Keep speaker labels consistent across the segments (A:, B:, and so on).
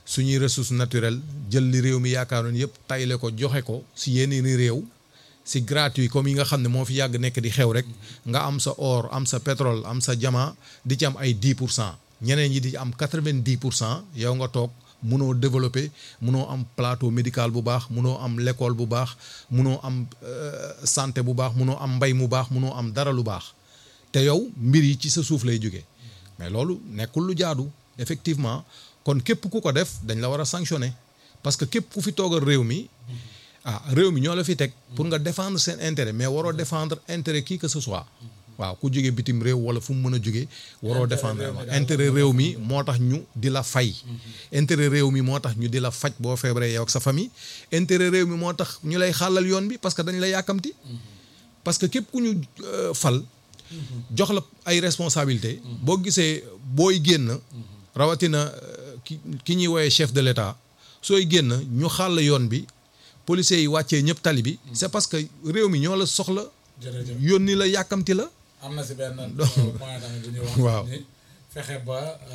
A: suñuy ressources naturelles jël li réew mi yaakaaroon yëpp tayle ko joxe ko si yenn i réew si gratuit comme yi nga xam ne moo fi yàgg nekk di xew rek nga am sa or am sa pétrole am sa diamant di ci am ay 10 pour cent ñeneen ñi di am 90 pour cent yow nga toog munoo développer munoo am plateau médical bu baax munoo am l'école bu baax munoo am santé bu baax munoo am mbay mu baax munoo am dara lu baax te yow mbir yi ci sa suuf lay jóge mais loolu nekkul lu jaadu effectivement kon képp ku ko def dañ la war a sanctionner parce que képp ku fi toogal réew mi ah réew mi ñoo la fi teg pour nga défendre seen intérêt mais waroo défendre intérêt qui que ce soit waaw ku jóge bitim réew wala fu mu mën a jóge waroo défendre intérêt réew mi moo tax ñu di la fay intérêt réew mi moo tax ñu di la faj boo feebaree yow ak sa famille intérêt réew mi moo tax ñu lay xàllal yoon bi parce que dañ la yàkkamti parce que képp ku ñu fal jox la ay responsabilité boo gisee booy génn rawatina ki ki ñuy woowee chef de l'État sooy génn ñu xàll yoon bi policiers yi wàccee ñëpp tali bi c'est parce que réew mi ñoo la soxla yónni la yàkkamti la
B: am na si benn point tamit bu ñuy wax
A: waaw
B: ni fexe ba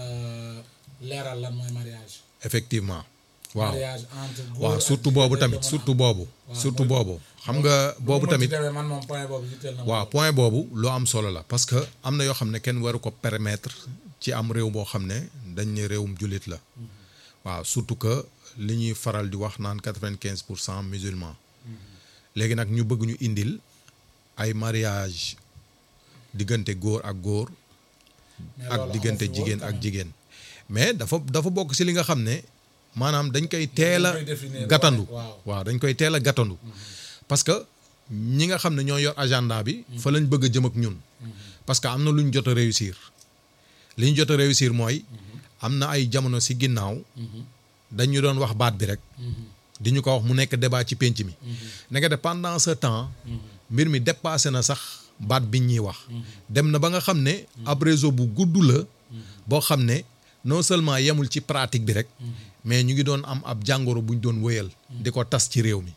B: leeral lan mooy mariage
A: effectivement waaw
B: mariage entre góor
A: waaw
B: ak
A: surtout
B: jigéen
A: boobu
B: dañ
A: tamit
B: ko mën a
A: surtout
B: am.
A: boobu
B: waaw,
A: surtout
B: mooy-
A: boobu xam nga boobu
B: nu mu
A: tamit
B: ci demee man moom point boobu yitteel na ma.
A: waaw point boobu lu am solo la parce que am na yoo xam ne kenn waru ko permettre ci am réew boo xam ne dañ ne réewum jullit la waaw surtout que li ñuy faral di wax naan quatre-vingt-quinze pour cent musulmans léegi nag ñu bëgg ñu indil ay mariage diggante góor ak góor
B: Mais
A: ak
B: loolu
A: diggante
B: amu fi woon
A: jigéen
B: quand
A: ak
B: même.
A: jigéen mais dafa dafa bokk ci li nga xam ne maanaam dañ koy teel a
B: Dañ koy définir
A: gàttandu
B: waaw.
A: waaw dañ koy teel a gàttandu parce que ñi nga xam ne ñoo yor agenda bi fa lañ bëgg a jëm ak ñun parce que am na lu ñu jot a réussir li ñu jot a réussir mooy am na ay jamono ci ginnaaw dañu doon wax baat bi rek di ñu ko wax mu nekk débat ci pénc mi nekk de pendant ce temps mbir mi dépassé na sax baat bi ñuy wax dem na ba nga xam ne ab réseau bu gudd la boo xam ne non seulement yemul ci pratique bi rek mais ñu ngi doon am ab jàngoro bu ñu doon wëyal di ko tas ci réew mi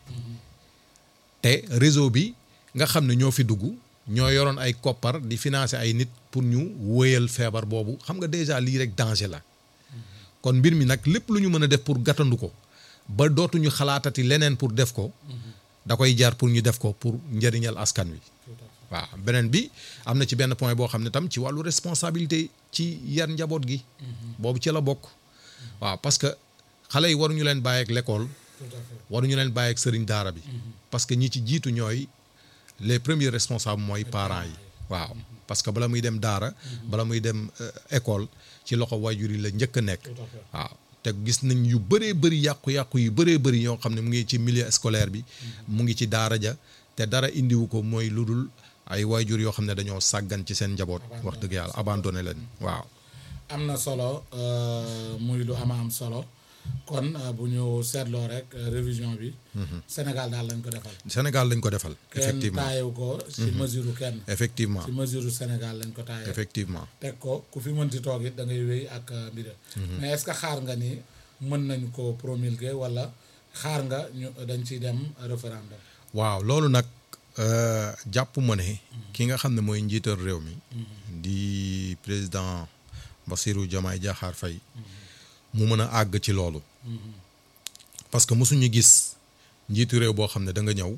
A: te réseau bi nga xam ne ñoo fi dugg ñoo yoroon ay koppar di financer ay nit pour ñu wëyal feebar boobu xam nga déjà lii rek danger la kon mbir mi nag lépp lu ñu mën a def pour gàttandu ko ba dootuñu xalaatati leneen pour def ko da koy jaar pour ñu def ko pour njëriñal askan wi waaw beneen bi am na ci benn point boo xam ne tam ci wàllu responsabilité ci yar njaboot gi boobu ci la bokk waaw parce que xale yi waruñu leen bàyyi ak l'école
B: Tout à fait.
A: waruñu leen bàyyi ak sëriñ daara bi parce que ñi ci jiitu ñooy les premiers responsables mooy parents yi waaw parce que bala muy dem daara bala muy dem euh, école ci loxo waajur yi la njëkk a nekk
B: Tout à fait.
A: waaw te gis nañ yu bëree bëri yàqu-yàqu yu bëree bëri ñoo xam ne mu ngi ci milieu scolaire bi mu ngi ci daara ja te dara indiwu ko mooy lu dul ay waajur yoo xam ne dañoo sàggan ci seen njaboot wax dëgg yàlla abandonné leen waaw
B: am na solo euh, muy lu ama am solo kon euh, bu ñu seetloo rek euh, révision bi. Sénégal daal lañ ko defal.
A: Sénégal lañ ko defal
B: kenn
A: effectivement
B: taayewu ko ci mesure kenn.
A: effectivement
B: ci mesure Sénégal lañ ko taayee.
A: effectivement
B: teg ko ku fi mënti toog it da ngay wéy ak euh, mbir mais est-ce que xaar nga ni mën nañ ko promulguer wala xaar nga ñu dañ ciy dem référendum.
A: waaw loolu nag euh, jàpp ma ne ki nga xam ne mooy njiital réew mi di président Bassirou Diomaye Diakhar Faye mu mën a àgg ci loolu parce que mosuñu gis njiitu réew boo xam ne da nga ñëw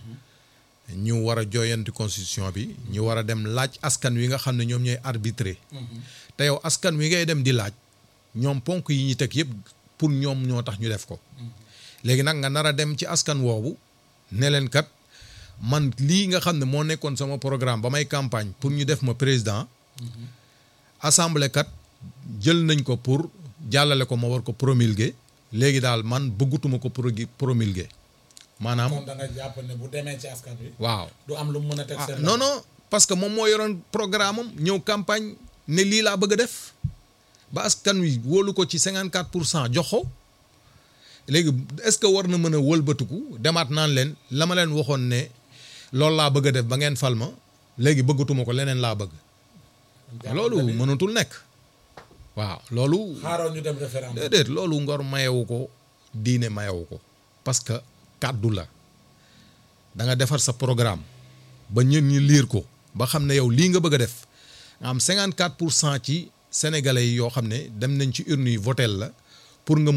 A: ñu war a jooyanti constitution bi ñu war a dem laaj askan wi nga xam ne ñoom ñooy arbitrer te yow askan wi ngay dem di laaj ñoom ponk yi ñu teg yëpp pour ñoom ñoo tax ñu def ko léegi nag nga nar a dem ci askan woowu ne leen kat man lii nga xam ne moo nekkoon sama programme ba may campagne pour ñu def ma président assemblée kat jël nañ ko pour jàllale ko ma war ko promulguer léegi daal man bëggatuma ko pro promulguer maanaam
B: kon da nga jàpp ne bu demee ci askan wi.
A: waaw
B: du am lu mu mën a teg
A: ah
B: seen.
A: non non parce que moom moo yoroon programme am ñëw campagne ne lii laa bëgg a def ba askan wi wóolu ko ci 54 pour cent jox ko léegi est-ce que war na mën a wëlbatiku demaat naan leen la ma leen waxoon ne loolu laa bëgg a def ba ngeen fal ma léegi bëggatuma ko leneen laa bëgg.
B: jàpp
A: loolu
B: nga ni
A: mënatul nekk. waaw loolu.
B: xaaroon ñu dem référendum.
A: déedéet loolu ngor mayewu ko diine mayewu ko parce que kàddu la da nga defar sa programme ba ñën ñi liir ko ba xam ne yow lii nga bëgg a def nga am 54 pour cent ci sénégalais yi yoo xam ne dem nañ ci urne yi votel la pour nga